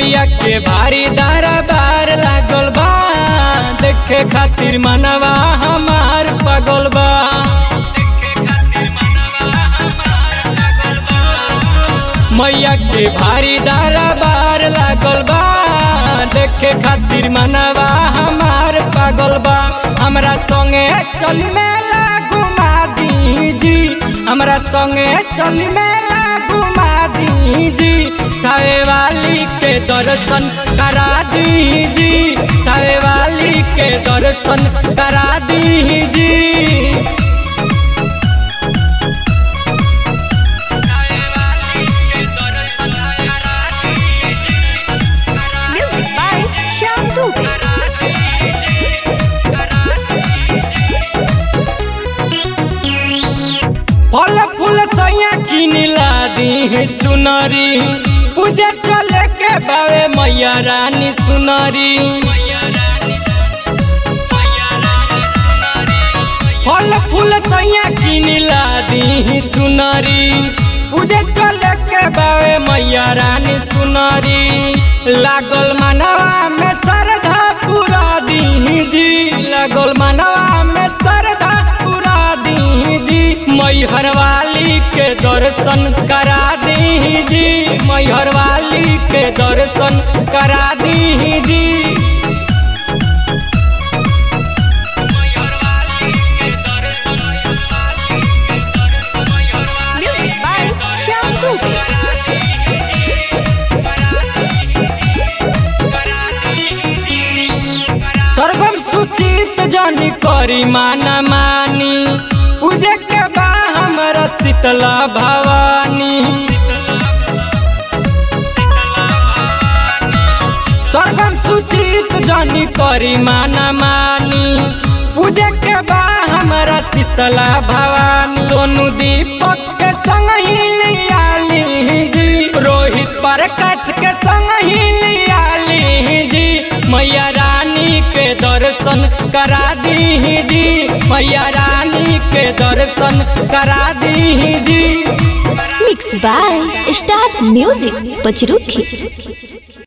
मैया के भारी दरबार लागल बा देखे खातिर मनवा हमार पागल बा मैया के भारी दरबार लागल बा देखे खातिर मनवा हमार पागल बा हमरा संगे चल मेला घुमा दीजी हमरा संगे चल मेला घुमा दीजी थावे वाली के दर्शन करा दीजी थावे वाली के दर्शन करा दीजी Music by Shyam Dubey. फल फूल सैया किनिला दी चुनरी पूजे चले के बावे मैया रानी सुनरी फल फूल सैया किनिला दी चुनरी पूजे चले के बावे मैया रानी सुनरी लागल मनवा में श्रद्धा पूरा दीजी लागल मनवा में श्रद्धा पूरा दीजी मैहर वाली के दर्शन करा दीजी मैहर वाली के दर्शन करा दीजी Music by Shyam Dubey. सरगम सुचित जनी करी माना मानी पूजे के बा हमरा शीतला भवानी सरगम सुचित जनी करी माना मानी पूजे के बा हमरा शीतला भवानी सोनू दीपक के संग ही लिया लीजी रोहित प्रकाश के संग ही लिया लीजी मैया रानी के दर्शन करा दीजी मैया रानी के दर्शन करा दीजी Mixed by Star Music Pachruki.